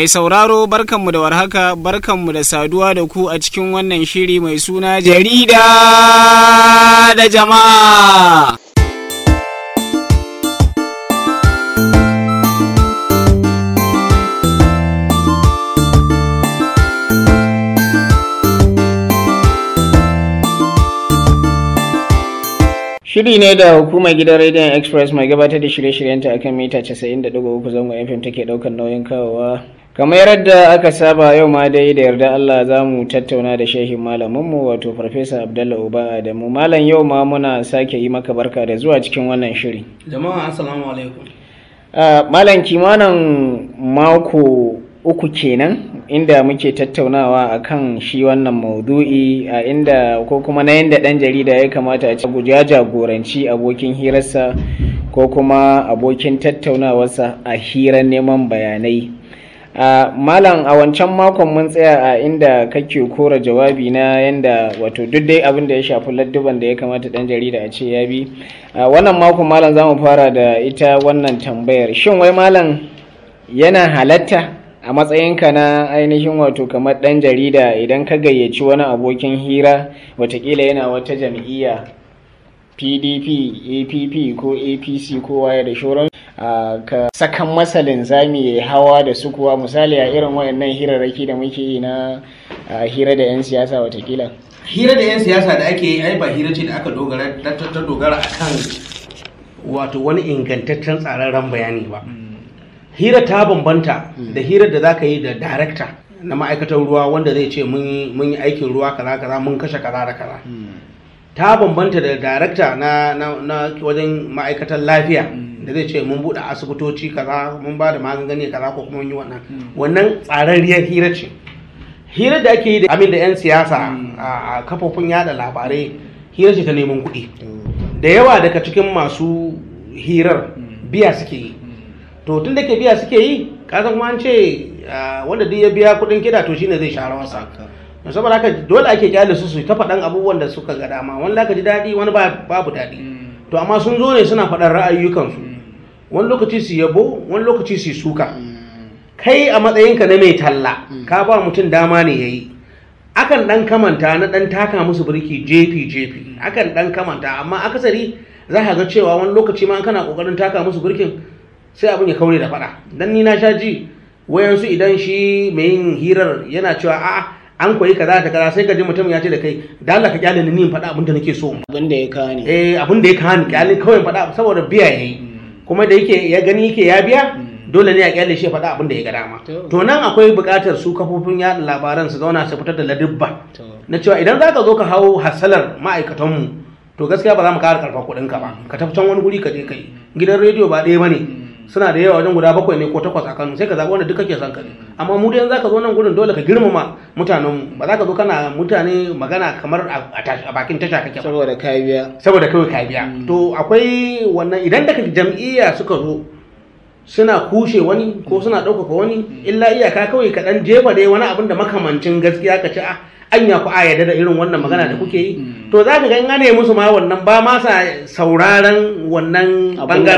Mai sauraro barkanmu da warhaka barkanmu da saduwa da ku a cikin wannan shiri mai suna jarida da jama'a. Shiri ne da hukumar gidan Radiant Express mai gabatar da shirye-shiryenta akan mita 90.3 zangon FM take daukar nauyin kawowa. Kamar yadda aka saba yau ma dai da yarda Allah za mu tattauna da shehin malaminmu wato Farfesa Abdallah Uba Adamu. Malam yau ma muna sake yi maka barka da zuwa cikin wannan shiri. Jama'a assalamu alaikum. Malam kimanin mako uku kenan inda muke tattaunawa akan shi wannan maudu'i a inda ko kuma na yadda ɗan jarida ya kamata a ci ya jagoranci abokin hirarsa ko kuma abokin tattaunawarsa a hirar neman bayanai malam a wancan makon mun tsaya a inda kake kora jawabi na yanda wato duk dai abin da ya shafi ladduban da ya kamata ɗan jarida a ce ya bi wannan makon malam za mu fara da ita wannan tambayar shin wai malam yana halatta a matsayinka na ainihin wato kamar ɗan jarida idan ka gayyaci wani abokin hira watakila yana wata jam'iyya pdp app ko apc ko waye da shoran ka sakan masa linzami ya hawa da su kuwa misali a irin wayannan hirarraki da muke yi na hira da 'yan siyasa watakila Hira da 'yan siyasa da ake yi ai ba hira ce da aka dogara ta dogara akan wato wani ingantaccen tsararren bayani ba. hira ta bambanta da hirar da zaka yi da darakta na ma'aikatar ruwa wanda zai ce mun yi aikin ruwa kaza kaza mun kashe kaza da kaza ta bambanta da darakta na, na, wajen ma'aikatar lafiya da zai ce mun buɗe asibitoci kaza mun ba da magani kaza ko kuma yi wannan wannan tsararriyar hira ce hira da ake yi da amin da 'yan siyasa a kafofin yada labarai hira ce ta neman kuɗi da yawa daga cikin masu hirar biya suke yi to tun da ke biya suke yi kasan kuma an ce wanda duk ya biya kudin kiɗa to shine zai share wasa saboda haka dole ake kyale su su ta faɗan abubuwan da suka ga dama wani zaka ji daɗi wani babu daɗi to amma sun zo ne suna faɗan ra'ayyukansu wani lokaci su yabo wani lokaci su suka kai a matsayinka na mai talla ka ba mutum dama ne yayi akan dan kamanta na dan taka musu birki jefi jefi akan dan kamanta amma akasari za ka ga cewa wani lokaci ma kana kokarin taka musu birkin sai abin ya kaure da faɗa dan ni na sha ji wayansu idan shi mai yin hirar yana cewa a'a an koyi kaza ta kaza sai ka ji mutum ya ce da kai da Allah ka kyale ni in faɗa abin da nake so abin da ya kawo ne eh abin da ya kawo ni kyale kawai faɗa saboda biya yayi kuma da yake ya gani yake ya biya dole ne a kyale shi faɗa abin da ya ga dama to nan akwai buƙatar su kafofin yaɗa labaran su zauna su fitar da ladibba na cewa idan za ka zo ka hau hasalar ma'aikatanmu to gaskiya ba za mu ƙara karfa kuɗinka ba ka tafi can wani guri ka je kai gidan rediyo ba ɗaya ba ne suna da yawa wajen guda bakwai ne ko takwas a Kano sai ka zaɓi wanda duk kake son ka amma mu dai za ka zo nan gurin dole ka girmama mutanen ba za ka zo kana mutane magana kamar a bakin tasha kake ba saboda ka biya saboda kawai ka biya to akwai wannan idan daga jam'iyya suka zo suna kushe wani ko suna ɗaukaka wani illa iyaka kawai ka ɗan jefa dai wani abin da makamancin gaskiya ka ci a anya ku a yarda da irin wannan magana da kuke yi to za ka ga in ana musu ma wannan ba ma sa sauraron wannan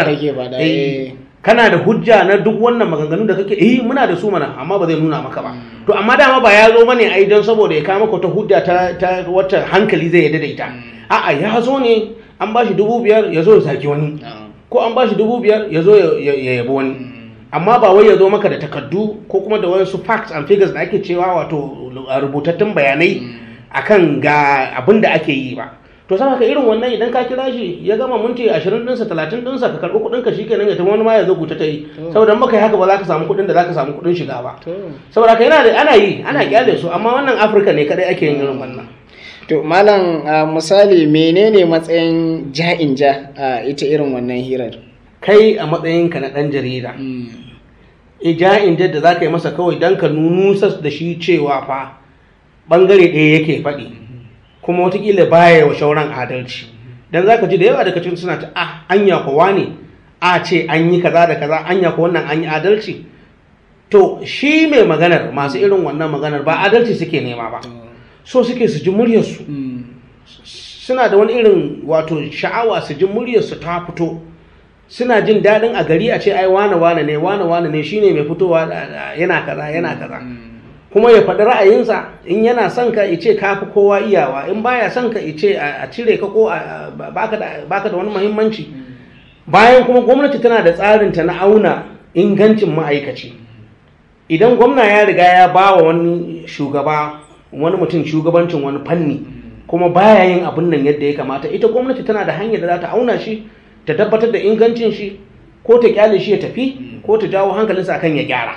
bangaren kana da hujja na duk wannan maganganu da kake eh muna da su mana amma ba zai nuna maka ba to amma dama ba ya zo bane ai don saboda ya kawo maka ta hujja ta ta wata hankali zai yadda da ita a'a ya zo ne an bashi dubu biyar ya zo ya saki wani ko an bashi dubu biyar ya zo ya yabi wani amma ba wai ya zo maka da takardu ko kuma da wasu facts and figures da ake cewa wato rubutattun bayanai akan ga abin da ake yi ba to sama ka irin wannan idan ka kira shi ya gama minti ashirin ɗinsa talatin ɗinsa ka karɓi kuɗin ka shi kenan ya tafi wani ma ya zo ta yi saboda in baka yi haka ba za ka samu kuɗin da za ka samu kuɗin shiga ba saboda ka yana da ana yi ana kyale su amma wannan afirka ne kadai ake yin irin wannan to malam misali menene matsayin ja'in ja a ita irin wannan hirar kai a matsayinka na ɗan jarida e ja'in ja da za ka yi masa kawai don ka nunusas da shi cewa fa ɓangare ɗaya yake faɗi kuma watakila baya wa shauran adalci dan zaka ji da yawa daga cikin suna ta ah anya kowa ne a ce an yi kaza da kaza anya ko wannan an yi adalci to shi mai maganar masu irin wannan maganar ba adalci suke nema ba so suke su ji muryarsu suna da wani irin wato sha'awa su ji muryarsu ta fito suna jin daɗin a gari a ce ai wane wane ne wane wane ne shine mai fitowa yana kaza yana kaza kuma ya faɗi ra'ayinsa in yana son ka ya ce ka fi kowa iyawa in baya son ka ya ce a cire ka ko baka da wani muhimmanci bayan kuma gwamnati tana da tsarinta na auna ingancin ma'aikaci idan gwamna ya riga ya ba wa wani shugaba wani mutum shugabancin wani fanni kuma baya yin abin nan yadda ya kamata ita gwamnati tana da hanyar da za ta auna shi ta tabbatar da ingancin shi ko ta kyale shi ya tafi ko ta jawo hankalinsa akan ya gyara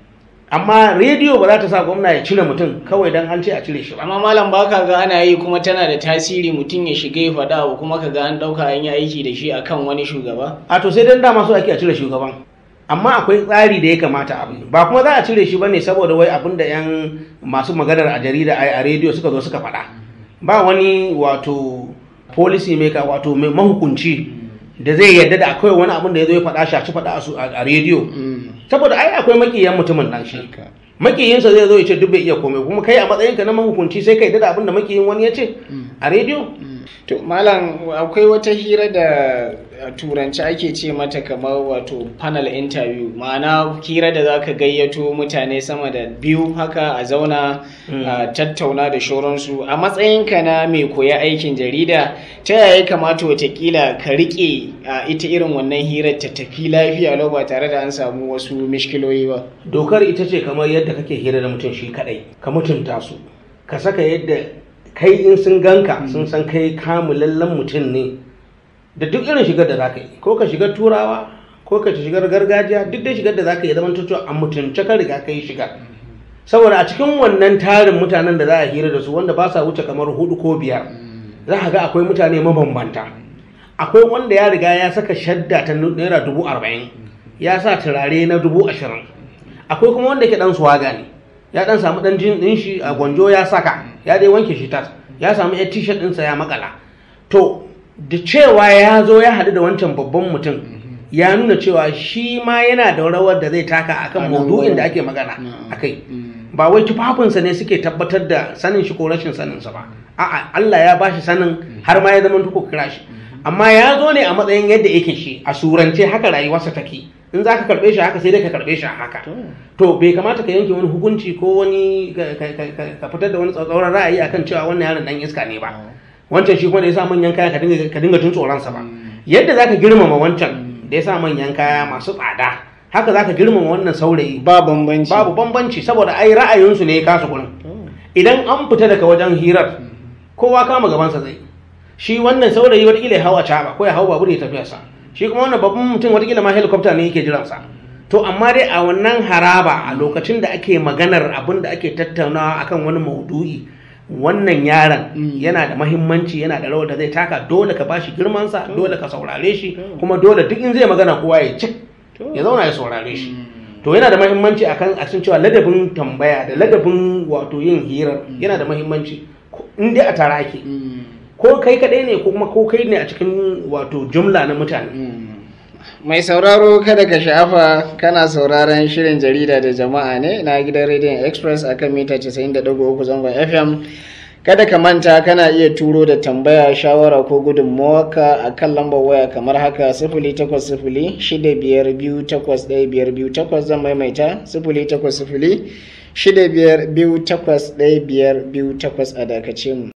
amma rediyo ba za ta sa gwamna ya cire mutum kawai don an ce a cire shi ba amma malam baka ga ana yi kuma tana da tasiri mutum ya shiga ya faɗa abu kuma ka ga an ɗauka an yi aiki da shi akan wani shugaba a to sai dan dama so ake a cire shugaban amma akwai tsari da ya kamata abu ba kuma za a cire shi bane saboda wai abin da yan masu maganar a jarida a rediyo suka zo suka faɗa ba wani wato policy maker wato mai mahukunci da zai yarda da akwai wani abin da ya zo ya faɗa shaci faɗa a rediyo saboda ai akwai makiyan mutumin nan shi makiyinsa zai zo ya ce duk bai iya komai kuma kai a matsayinka na mahukunci sai ka yarda da abin da makiyin wani ya ce a rediyo to malam akwai wata hira da a turanci ake ce mata kamar wato panel interview ma'ana hira da zaka gayyato mutane sama da biyu haka a zauna a tattauna da shoransu a matsayinka na mai koya aikin jarida ta yaya kamata watakila ka rike a ita irin wannan hirar ta tafi lafiya lau ba tare da an samu wasu mishkiloyi ba dokar ita ce kamar yadda kake hira da mutum shi kadai ka mutunta su ka saka yadda kai in sun ganka sun san kai kamulallen mutum ne da duk irin shigar da zaka yi ko ka shiga turawa ko ka shigar gargajiya duk dai shigar da zaka yi zaman cewa a mutunce ka riga ka yi shigar saboda a cikin wannan tarin mutanen da za a hira da su wanda ba sa wuce kamar hudu ko biyar za ka ga akwai mutane mabambanta akwai wanda ya riga ya saka shadda ta naira dubu arba'in ya sa turare na dubu ashirin akwai kuma wanda ke dan swaga ne ya dan samu dan jin din shi a gwanjo ya saka ya dai wanke shi tas ya samu ya t-shirt ɗinsa ya makala to da cewa ya zo ya haɗu da wancan babban mutum ya nuna cewa shi ma yana da rawar da zai taka akan maudu'in da ake magana akai ba wai tufafinsa ne suke tabbatar da sanin shi ko rashin saninsa ba a'a Allah ya bashi sanin har ma ya zama tuko kira shi amma ya zo ne a matsayin yadda yake shi a surance haka rayuwarsa take in za ka karɓe shi haka sai dai ka karɓe shi haka to bai kamata ka yanke wani hukunci ko wani ka fitar da wani tsatsauran ra'ayi akan cewa wannan yaron dan iska ne ba wancan shi kuma da ya sa manyan kaya ka dinga tun tsoronsa ba yadda za ka girmama wancan da ya sa manyan kaya masu tsada haka za ka girmama wannan saurayi ba bambanci babu bambanci saboda ai ra'ayinsu ne ya kasu gurin idan an fita daga wajen hirar kowa kama gabansa zai shi wannan saurayi watakila ya hau a caba ko ya hau babur ya tafiyarsa shi kuma wannan babban mutum watakila ma helicopter ne yake jiransa to amma dai a wannan haraba a lokacin da ake maganar abin da ake tattaunawa akan wani maudu'i wannan yaron yana da mahimmanci yana da rawar da zai taka dole ka bashi girmansa dole ka saurare shi kuma dole duk in zai magana kowa ya cik ya zauna ya saurare shi to yana da mahimmanci akan a cikin cewa ladabin tambaya da ladabin wato yin hirar yana da mahimmanci in dai a tara ake ko kai kadai ne ko kuma ko kai ne a cikin wato jumla na mutane mai sauraro kada ka sha'afa kana sauraron shirin jarida da jama'a ne na gidan rediyon express akan mita 90.3 zangon fm kada ka manta kana iya turo da tambaya shawara ko gudunmawarka a kan lambar waya kamar haka 0800 shida biyar biyu takwas ɗaya biyar biyu takwas zan maimaita 0800 shida biyar biyu takwas ɗaya biyar biyu takwas a dakace mu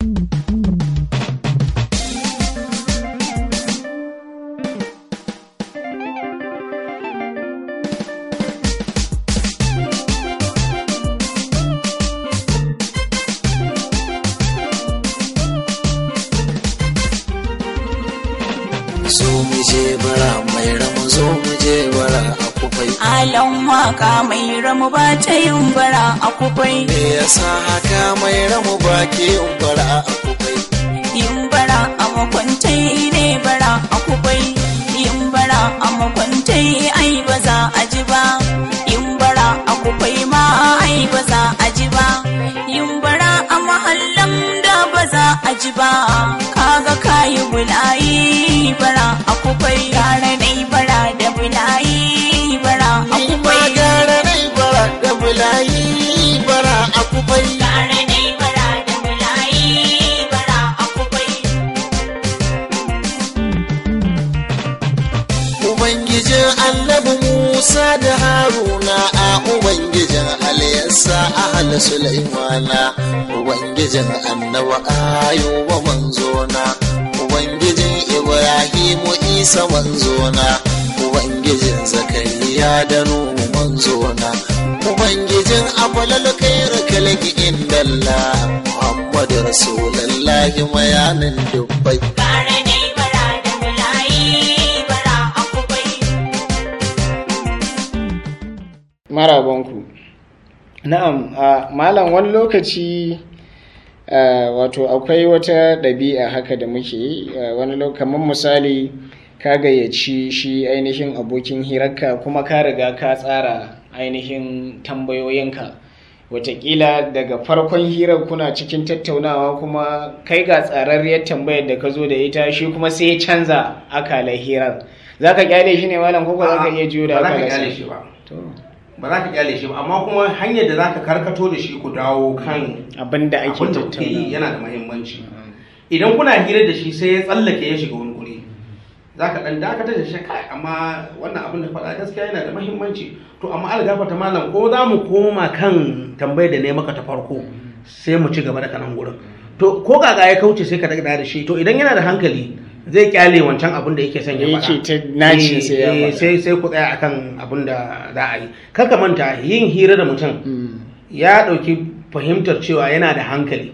zo mu je bara mai ramu zo mu je bara a kufai Alan waka mai ramu ba ta yin bara a kufai. me yasa haka mai ramu ba ke yin bara a kufai Yin bara a makwantai ne bara a kufai. Yin bara a makwantai ai ba za a ji ba. Yin bara a kufai ma ai ba za a ji ba. Yin bara a mahallan da ba za a ji ba. Kaga kayi bulayi bara a kufai. Tare dai bara da bulayi bara a ni ma kufai. gara nai bara da bulayi bara a kufai Tare dai bara da bulayi bara a kufai. ubai Ubangijin annabi Musa da Haruna a Ubangijin Aliyassa a hal Sulaimana Ubangijin annabi Ayuba manzona Ubangijin Ibrahimu Isa manzona Ubangijin Zakariya da Nuhu manzona Ubangijin Amalal Kairu Kalki Indalla Muhammadu Rasulullahi mayanin dubbai Kare ne bara da bulayi bara a kubai. marabanku na'am a malam wani lokaci a, wato akwai wata ɗabi'a haka da muke yi a, wani lokaci kamar misali ka gayyaci shi ainihin abokin hirarka kuma ka riga ka tsara ainihin tambayoyinka watakila daga farkon hirar kuna cikin tattaunawa kuma kai ga tsararriyar tambayar da ka zo da ita shi kuma sai ya canza akalar hirar za ka kyale shi ne malam ko za ka iya jiyo da ba za ka akalar kyale sa? shi ba To. ba za ka kyale shi ba amma kuma hanyar da za ka karkato da shi ku dawo kan abin da ake abin da kuke yi tattauna yana da muhimmanci idan kuna hira da shi sai ya tsallake ya shiga wani guri za ka ɗan dakatar da shi kai amma wannan abin da faɗa gaskiya yana da muhimmanci to amma an gafarta malam ko za mu koma kan tambayar da ne maka ta farko sai mu ci gaba da kanan gurin to ko gaga ya kauce sai ka daga da shi to idan yana da hankali zai kyale wancan abin da yake son ya faɗa Yake ta naci sai ya Eh, eh, faɗa. sai sai ku tsaya akan abin da za a yi kar ka manta yin hira da mutum Mm. ya ɗauki fahimtar cewa yana da hankali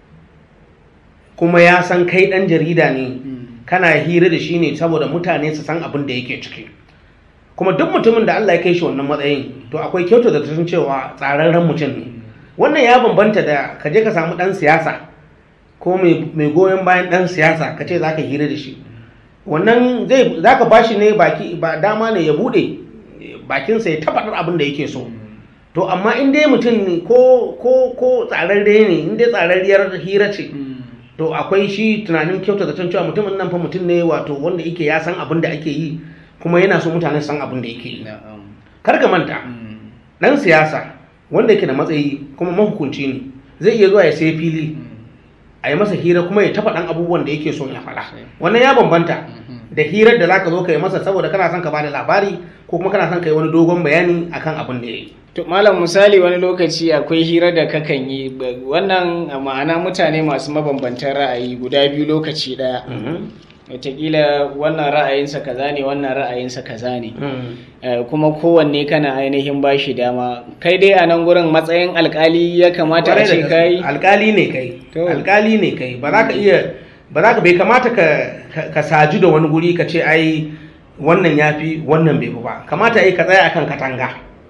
kuma ya san kai ɗan jarida ne kana hira da shi ne saboda mutane su san abin da yake ciki kuma duk mutumin da Allah ya kai shi wannan matsayin to akwai kyauta da tun cewa tsararren mutum ne wannan ya bambanta da ka je ka samu ɗan siyasa ko mai mai goyon bayan ɗan siyasa ka ce za ka hira da shi wannan zai za ka ba shi ne baki ba dama ne ya buɗe bakinsa ya tabbatar abin da yake so to amma in dai mutum ne ko ko ko tsararre ne in dai tsararriyar hira ce to akwai shi tunanin kyauta da cewa mutumin nan fa mutum ne wato wanda yake ya san abin da ake yi kuma yana so mutane su san abin da yake yi Na'am. kar ka manta Mm. dan siyasa wanda yake da matsayi kuma mahukunci ne zai iya zuwa ya sai fili a yi masa hira kuma ya tafa ɗan abubuwan da yake son ya faɗa wannan ya bambanta da hirar da zaka zo ka yi masa saboda kana son ka bada labari ko kuma kana son ka yi wani dogon bayani akan abin da ya yi To malam misali wani lokaci akwai hira da kakan yi ba- wannan a ma'ana mutane masu mabambantan ra'ayi guda biyu lokaci ɗaya. Wataƙila wannan ra'ayinsa kaza ne wannan ra'ayinsa kaza ne. Eh, kuma kowanne kana ainihin bashi dama kai dai a nan gurin matsayin alkali ya kamata a Kwarai da ce gaske. kai alkali ne kai To. alkali ne kai ba za ka iya ba za ka bai kamata ka ka- ka saju da wani guri ka ce ai wannan ya fi wannan bai fi ba kamata ai ka tsaya akan katanga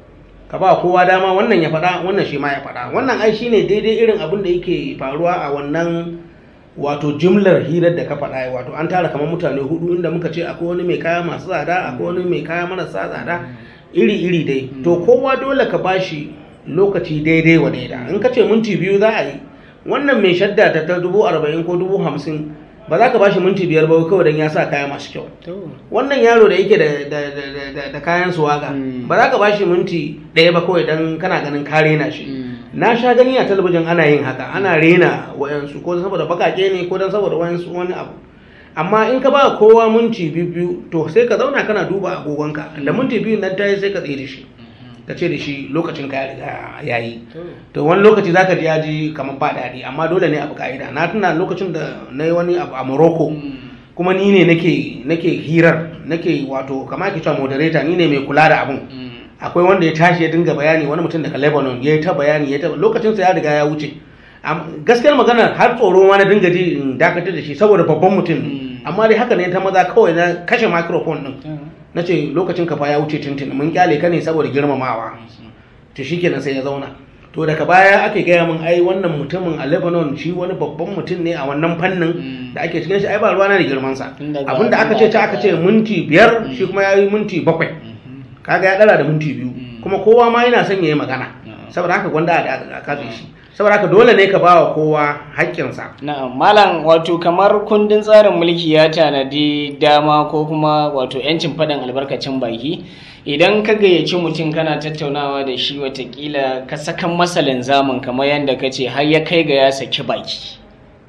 ka ba kowa dama wannan ya faɗa wannan shi ma ya faɗa wannan ai shine daidai irin abin da yake faruwa a wannan wato jimlar hirar da ka faɗa wato an tara kamar mutane hudu inda muka ce akwai wani mai kaya masu tsada akwai wani mai kaya marasa tsada iri-iri dai to kowa dole ka bashi lokaci daidai wa daida in ka ce minti biyu za a yi wannan mai shadda ta ta dubu arba'in ko dubu hamsin ba za ka bashi minti biyar ba kawai don ya sa kaya masu kyau To. wannan yaro da yake da, da, da, da, da, da kayan suwaga Mm. ba za ka bashi minti ɗaya ba kawai don kana ganin ka rena shi Mm. na sha gani a talabijin ana yin haka ana rena wayansu ko saboda bakake ne ko don saboda wayansu wani abu amma in ka ba kowa minti biyu biyu to sai ka zauna kana duba agogonka da minti biyu nan tayi sai ka tsaye da shi ka ce da shi lokacin ka ya riga ya yi to wani lokaci zaka ji ya ji kamar ba daɗi amma dole ne abu ka'ida na tuna lokacin da na yi wani abu a morocco kuma ni ne nake nake hirar nake wato kamar ke cewa moderator ni ne mai kula da abun akwai wanda ya tashi ya dinga bayani wani mutum daga lebanon ya yi ta bayani ya ta lokacin sa ya riga ya wuce Am- gaskiyar magana har tsoro ma na dinga ji in dakatar da shi saboda babban mutum ne amma dai haka ne ta maza kawai na kashe microphone din na ce lokacin ka fa ya wuce tuntun mun kyale ka ne saboda girmamawa to shikenan sai ya zauna to daga baya ake gaya min ai wannan mutumin a lebanon shi wani babban mutum ne a wannan fannin da ake cikin shi ai ba ruwana da girmansa Tun daga abinda aka ce ta aka ce minti biyar shi kuma ya yi minti bakwai kaga ya dara da minti biyu kuma kowa ma yana son ya yi magana saboda haka gwanda a katse shi saboda haka dole ne ka ba wa kowa haƙƙinsa Na'am, malam wato kamar kundin tsarin mulki ya tanadi dama ko kuma wato 'yancin faɗin albarkacin baki idan ka gayyaci mutum kana tattaunawa da shi watakila ka sakan masa linzamin kamar yadda ka ce har ya kai ga ya saki baki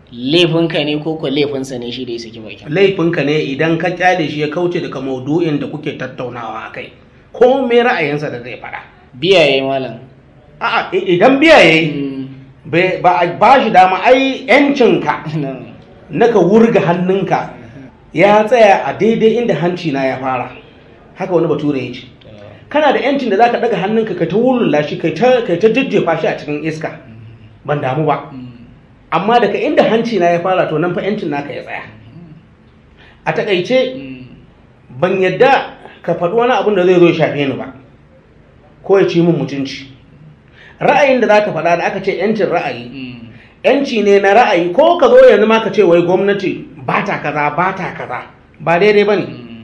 laifinka ne ko ko laifinsa ne shi da ya saki bakin laifinka ne idan ka kyale shi ya kauce daga maudu'in da kuke tattaunawa a kai ko me ra'ayinsa da zai faɗa biyaye malam a'a i- idan biya yayi bai- ba a ba shi dama ai yancinka na ka wurga hannunka ya tsaya a daidai inda hanci na ya fara haka wani bature ya ce kana da yancin da zaka daga hannunka ka ta wulula shi kai ta kai ta jajjefa shi a cikin iska ban damu ba amma daga inda hanci na ya fara to nan fa yancin naka ya tsaya a takaice ban yadda ka faɗi wani abin da zai zo ya shafe ni ba ko ya ci min mutunci ra'ayin da zaka faɗa da aka ce yancin ra'ayi yanci ne na ra'ayi ko ka zo yanzu ma ka ce wai gwamnati ba ta kaza ba ta kaza ba daidai ba ne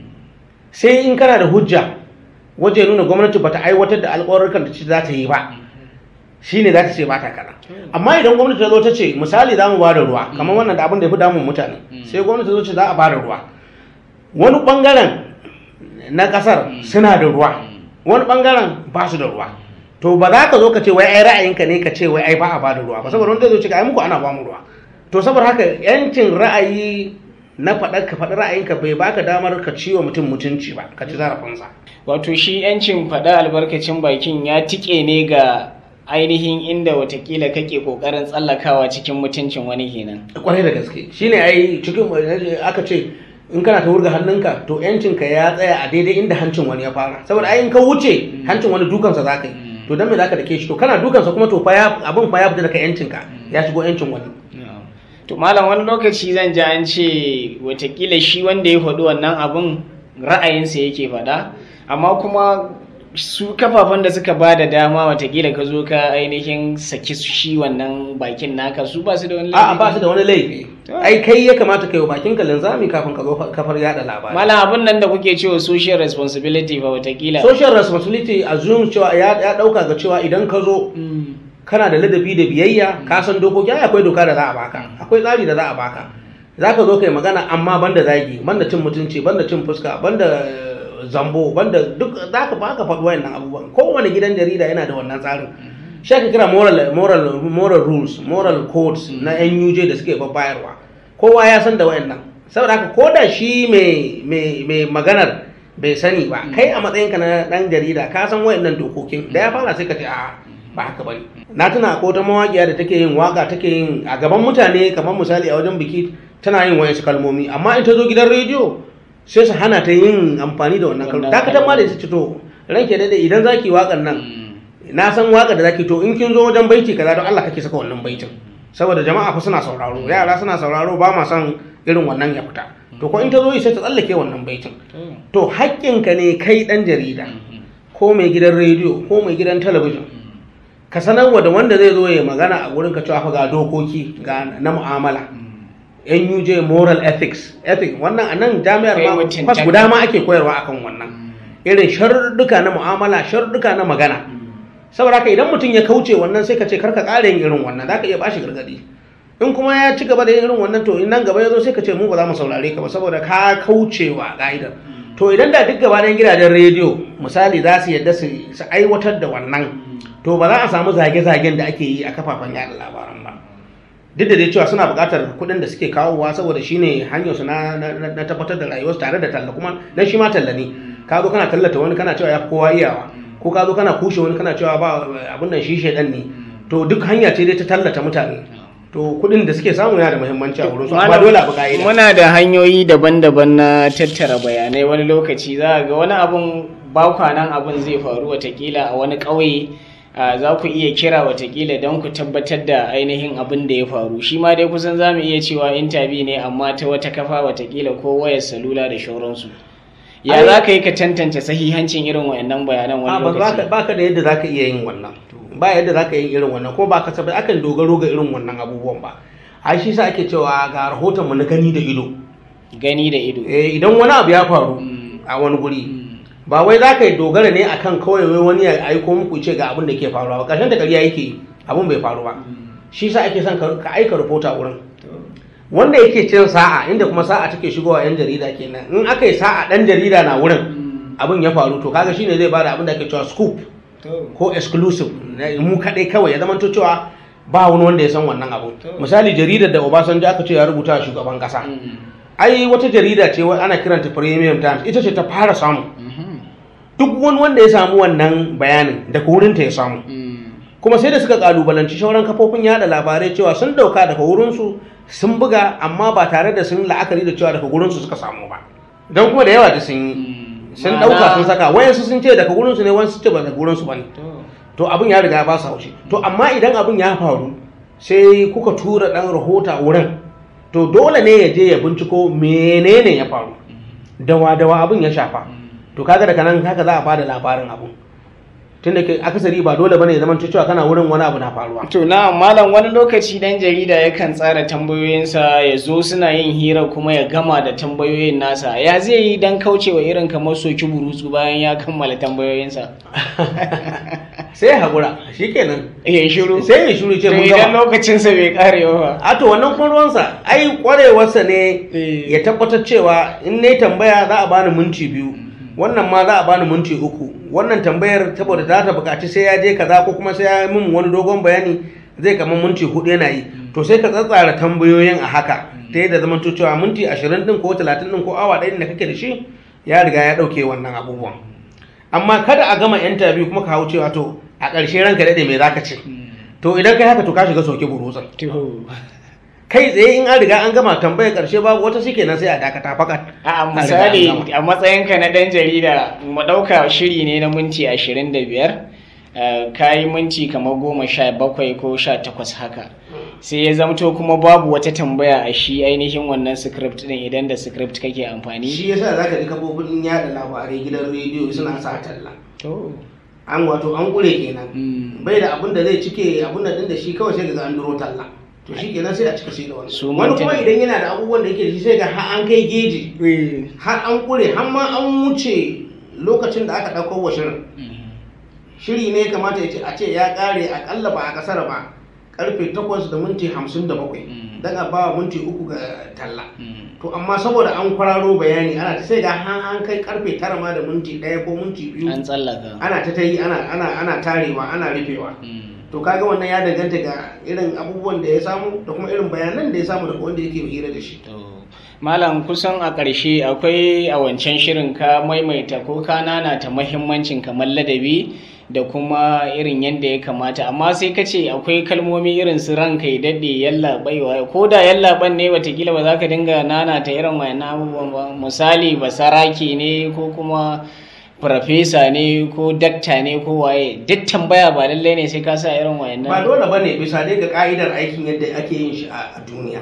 sai in kana da hujja waje nuna gwamnati ba ta aiwatar da alƙawarurkan da ce za ta yi ba shi ne za ta ce ba ta kaza amma idan gwamnati ta zo ta ce misali za mu ba da ruwa kamar wannan da abin da ya fi damun mutane sai gwamnati ta zo ce za a ba da ruwa wani ɓangaren na ƙasar suna da ruwa wani ɓangaren ba su da ruwa to ba za ka zo ka ce wai ai ra'ayinka ne ka ce wai ai ba a ba da ruwa ba saboda wanda zai zo ce ai muku ana ba mu ruwa to saboda haka yancin ra'ayi na faɗa ka faɗi ra'ayinka bai baka damar ka ciwo mutum mutunci ba ka ci zarafinsa wato shi yancin faɗa albarkacin bakin ya tike ne ga ainihin inda watakila kake kokarin tsallakawa cikin mutuncin wani kenan kwarai da gaske shine ai cikin aka ce in kana ta wurga hannunka to yancinka ya tsaya a daidai inda hancin wani ya fara saboda ai in ka wuce hancin wani dukansa za ka yi to dan me za ka dake shi to kana dukansa kuma to fa ya abin fa ya fita daga yancinka ya shigo yancin wani to malam wani lokaci zan ji an ce watakila shi wanda ya faɗi wannan abin ra'ayinsa yake faɗa amma kuma su kafafen da suka ba da dama watakila ka zo ka ainihin saki shi wannan bakin naka su ba su da wani a'a ba su da wani laifi ai kai ya kamata kai wa bakin ka linzami kafin ka zo kafar yada labari malam abin nan da kuke cewa social responsibility fa watakila social responsibility assume cewa ya ya dauka ga cewa idan ka zo kana da ladabi da biyayya ka san dokoki ai akwai doka da za a baka akwai tsari da za a baka za ka zo kai magana amma banda zagi banda cin mutunci banda cin fuska banda eh, zambo banda duk za ka baka faɗi wayannan abubuwan kowane gidan jarida yana da wannan tsarin shi ake kira moral moral moral rules moral codes na NUJ da suke babbayarwa kowa ya san da wayannan saboda haka ko da shi mai mai mai maganar bai sani ba kai a matsayinka na dan jarida ka san wayannan dokokin da ya fara sai ka ce a ba haka bane na tuna ko ta mawaƙiya da take yin waka take yin a gaban mutane kamar misali a wajen biki tana yin wayansu kalmomi amma in ta zo gidan rediyo sai su hana ta yin amfani da wannan kalmomi dakatar ma da ita ce to ranke daidai idan zaki waƙar nan na san waƙar da zaki to in kin zo wajen baiti kaza don Allah kake saka wannan baitin saboda jama'a fa suna sauraro yara suna sauraro ba ma son irin wannan ya fita to ko in ta zo yi sai ta tsallake wannan baitin to haƙƙinka ne kai ɗan jarida ko mai gidan rediyo ko mai gidan talabijin ka sanarwa da wanda zai zo ya magana a wurin ka cewa fa ga dokoki ga na mu'amala NUJ moral ethics ethics wannan a nan jami'ar Kai ma mutum kwas ta- guda ma ake koyarwa akan wannan irin sharruka na mu'amala sharruka na magana saboda haka idan mutum ya kauce wannan sai ka ce karka ƙara yin irin wannan za ka iya bashi gargadi in kuma ya ci gaba da yin irin wannan to in nan gaba ya zo sai ka ce mu ba za mu saurare ka ba saboda ka kaucewa ka'idar to idan da duk gaba ɗayan gidajen rediyo misali za su yadda su su aiwatar da wannan to ba za a samu zage-zagen da ake yi a kafafen yada labaran ba duk da dai cewa suna buƙatar kuɗin da suke kawowa saboda shine hanyar su na, na, na- na tabbatar da rayuwarsu tare da talla kuma dan shi ma talla ne ka zo kana tallata wani kana cewa ya fi kowa iyawa ko ka zo kana kushe wani kana cewa ba abin nan shi shedan ne to duk hanya ce dai ta tallata mutane to kuɗin da suke samu yana da muhimmanci a wurin su amma dole a bi ka'ida muna da hanyoyi daban-daban na tattara bayanai wani lokaci za a ga wani abun bakwanan abun zai faru watakila a wani ƙauye a, za ku iya kira watakila don ku tabbatar da ainihin abin da ya faru shi ma dai kusan za mu iya cewa intabi ne amma ta wata kafa watakila ko wayar salula da shauransu ya Ai- za ka yi ka tantance sahihancin irin wayannan a bayanan wani ba za ka lokaci baka da yadda zaka iya yin wannan ba yadda zaka yi irin wannan ko ba ka sabai akan dogaro ga irin wannan abubuwan ba ai shi sa ake cewa ga rahoton mu na gani da ido gani da ido eh idan wani abu ya faru a wani guri ba wai za ka yi dogara ne akan kawai wai wani ya aiko muku ce ga abin da ke faruwa ba ƙarshen ta ƙarya yake abin bai faru ba shi sa ake son ka ka aika rahoto a wurin wanda yake cin sa'a inda kuma sa'a take shigowa yan jarida kenan in aka yi sa'a dan jarida na wurin abin ya faru to kaga shine zai bada abin da ake cewa scoop ko exclusive na mu kadai kawai ya zama cewa ba wani wanda ya san wannan abu misali jaridar da obasanjo aka ce ya rubuta wa shugaban kasa ai wata jarida ce wa- ana kiranta premium times ita ce ta fara samu duk wani wanda ya samu wannan bayanin daga wurinta ya samu kuma sai da suka kalubalanci shauran kafofin yada labarai cewa sun dauka daga wurinsu sun buga amma ba tare da sun la'akari da cewa daga wurinsu suka samu ba don kuma da yawa da sun yi sun dauka sun saka wayansu sun ce daga wurinsu ne wayansu ce ba daga wurinsu ba ne to abin ya riga ya ba su haushi to amma idan abin ya faru sai kuka tura dan rahota wurin to dole ne ya je ya binciko menene ya faru dawa dawa abin ya shafa to kaga daga nan haka za a bada labarin abu tunda ke akasari ba dole bane ya zama cewa kana wurin wani abu na faruwa To na malam wani lokaci dan jarida yakan tsara tambayoyinsa ya zo suna yin hira kuma ya gama da tambayoyin nasa ya zai yi dan kaucewa irin kamar soki burutsu bayan ya kammala tambayoyinsa sai ya haƙura shikenan ya shiru sai ya shiru ce to mun idan gama lokacinsa bai kare ba a to wannan kuma ruwansa ai kwarewarsa ne Eh. ya tabbatar cewa in ne tambaya za a bani minti biyu wannan ma za a bani minti uku wannan tambayar saboda za ta buƙaci sai ya je kaza ko kuma sai ya yi min wani dogon bayani zai kama minti hudu yana yi to sai ka tsatsara tambayoyin a haka ta yadda zaman to cewa minti ashirin din ko talatin din ko awa ɗaya da kake da shi ya riga ya ɗauke wannan abubuwan amma kada a gama interview kuma ka hau cewa to a ƙarshe ranka daɗe me zaka ce to idan kai haka to ka shiga soke burutsan to kai tsaye in an riga an gama tambayar karshe babu wata shi kenan sai a dakata fakat a An misali riga an gama. a matsayinka na dan jarida mu ɗauka shiri ne na minti ashirin da biyar ka yi minti kamar goma sha bakwai ko sha takwas haka sai ya zamto kuma babu wata tambaya a shi ainihin wannan script din idan da script kake amfani shi yasa zaka ji kafofin yada labarai gidan rediyo suna sa talla to an wato an kure kenan mm, bai da abin da zai cike abin da din da shi kawai sai ga an duro talla to shi kenan sai a cika shi da wani Su wani manta kuma ne. idan yana da abubuwan da yake da shi sai ga har an kai geji eh, har an kure har ma an wuce lokacin da aka ɗauko wa shirin mhm, shiri ne kamata ya ce a ce ya ƙare akalla ba a kasar ba karfe 8 da minti 57 Mm. dan a ba minti uku ga talla mm, to amma saboda an kwararo bayani ana ta sai ga han an kai karfe tara ma da minti ɗaya ko minti biyu an tsallaka ana ta ta yi ana ana ana tarewa ana rufewa mm. to kaga wannan ya danganta ga irin abubuwan da ya samu da kuma irin bayanan da ya samu daga wanda yake hira da shi To, Malam kusan a ƙarshe akwai a wancan shirin ka maimaita ko ka nanata mahimmancin kamar ladabi da kuma irin yadda ya kamata amma sai ka ce akwai kalmomi irin su ranka ya daɗe yallaɓaiwa ko da yallaɓan ne watakila ba za ka dinga nanata irin wayannan abubuwan ba misali basarake ne ko kuma farfesa ne ko dakta ne ko waye duk tambaya ba lallai ne sai ka sa irin wayannan ba dole bane bisa dai ga ka'idar aikin yadda ake yin shi a a duniya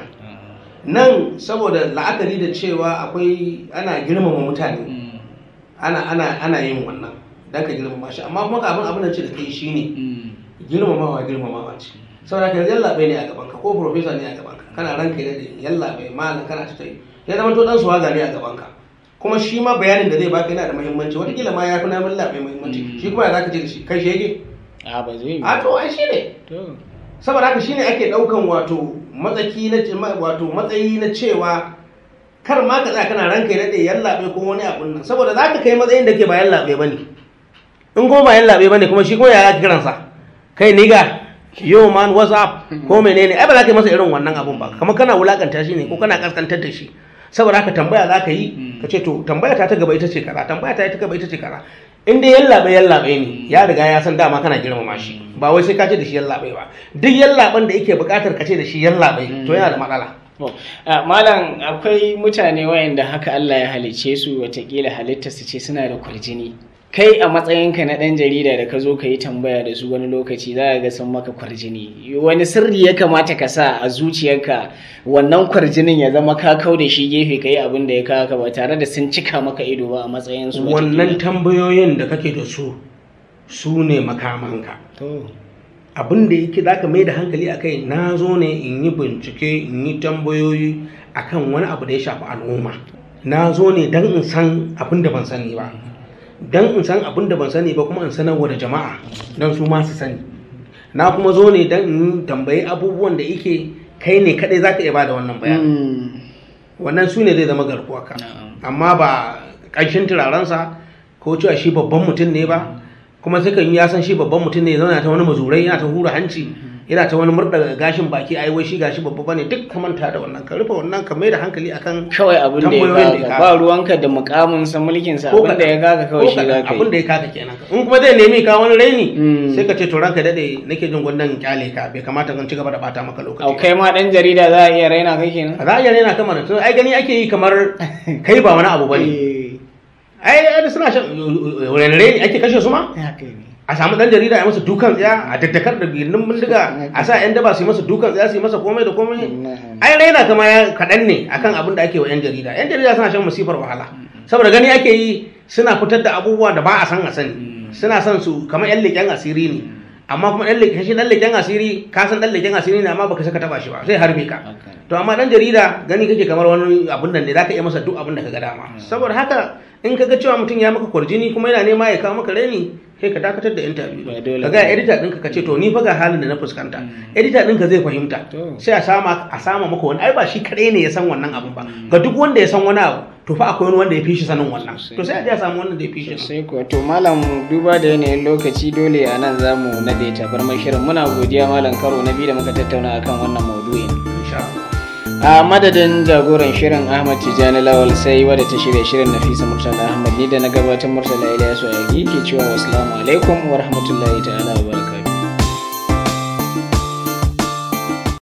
nan saboda la'akari da cewa akwai ana girmama mutane Mm, ana ana ana yin wannan dan ka girmama shi amma kuma abin abin da ce da kai shine mm, girmamawa girmamawa ce saboda ka yallaɓe ne a gaban ka ko profesa ne a gaban ka kana ranka da yallaɓe malam kana ta tayi ya zama to dan suwaga ne a gaban ka kuma shi ma bayanin da zai baka yana da muhimmanci wataƙila ma ya fi namun laɓe muhimmanci Mm. shi kuma ya zaka ce da shi kai shi yake a ba zai yi a to ai shi ne to saboda haka shine ake daukan wato matsaki na ma- wato matsayi na cewa kar ma ka tsaya kana ranka ya dade yallabe ko wani abun nan saboda zaka kai matsayin da ke ba yallabe bane in kuma ba yallabe bane kuma shi kuma ya zaka kiransa kai niga yo man what's up ko menene ai ba za ka yi masa irin wannan abun ba kamar kana wulakanta shi ne ko kana kaskantar da shi saboda haka tambaya za ka yi ka ce to tambaya ta ta gaba ita ce kaza tambaya ta ta gaba ita ce kaza in dai yallaɓe yallaɓe ne ya riga ya san dama kana girmama shi ba wai sai ka ce da shi yallaɓe ba duk yallaɓen da yake buƙatar ka ce da shi yallaɓe to yana da matsala To, a, Malam akwai mutane wayanda haka Allah ya halice su watakila halitta su ce suna da kwarjini. Kai a matsayinka na ɗan jarida da ka zo ka yi tambaya da su wani lokaci za ga sun maka kwarjini. Wani sirri ya kamata ka sa a zuciyarka wannan kwarjinin ya zama ka kau da shi gefe ka yi abin da ya kawo ka ba tare da sun cika maka ido ba a matsayin su wannan tambayoyin da kake da su su ne makamanka To, abin da yake za ka mai da hankali a kai na zo ne in yi bincike in yi tambayoyi akan wani abu da ya shafi al'umma na zo ne don in san abin da ban sani ba don in san abin da ban sani ba kuma in sanarwa da jama'a don su ma su sani na kuma zo ne don in tambayi abubuwan da yake kai ne kadai za ka iya bada wannan bayanin mm, wannan su ne zai zama garkuwa ka na'am. amma ba ƙanshin turarensa ko cewa shi babban mutum ne ba kuma sai kan yi ya san shi babban mutum ne ya zauna ta wani mazurai yana ta hura hanci yana ta wani murda gashin baki ai wai shi gashi babba bane duk ka manta da wannan ka rufe wannan ka mai da hankali akan kawai abin da ya tambayoyin kaga ba ruwanka da mukamin sa mulkin sa abin da ya kaga kawai shi za ka abin da yi ya kaka kenan in kuma zai nemi ka wani raini Mm. sai ka ce to ranka dade nake jin gwandan kyale ka bai kamata zan ci gaba da bata maka au lokaci kai ma dan jarida za a iya raina kai kenan za a iya rena kamar to ai gani ake yi kamar kai ba wani abu bane ai ai suna shan wani raini ake kashe su ma haka ne a samu dan jarida ya masa dukan tsaya a daddakar da gindin bindiga a sa yan daba su yi masa dukan tsaya su yi masa komai da komai ai raina kama ya kaɗan ne akan abin da ake wa yan jarida yan jarida suna shan masifar wahala saboda gani ake yi suna fitar da abubuwa da ba a san a sani suna son su kamar yan leƙen asiri ne amma kuma yan leƙen shi dan leƙen asiri ka san dan leƙen asiri ne amma baka saka taba shi ba sai harbe ka to amma dan jarida gani kake kamar wani abun nan ne zaka iya masa duk abin da ka ga dama saboda haka in ka ga cewa mutum ya maka kwarjini kuma yana nema ya kawo maka raini sai ka dakatar da interview Ba dole ka ga editor ɗinka ka ce to ni fa ga halin da na fuskanta editor ɗinka zai fahimta To. sai a sama a sama maka wani ai ba shi kadai ne ya san wannan abun ba ga duk wanda ya san wani abu to fa akwai wani wanda ya fi shi sanin wannan to sai a je a samu wanda ya fi shi sai kuwa to malam duba da yanayin lokaci dole a nan za mu nade tabarmar shirin muna godiya malam karo na biyu da muka tattauna akan wannan maudu'in insha Allah a madadin jagoran shirin ahmad tijjani lawal sai wadda ta shirya shirin nafisa murtala ahmad ni da na gabatar murtala ilyasu a ke cewa wasu alaikum wa rahmatullahi ta'ala wa barakatuh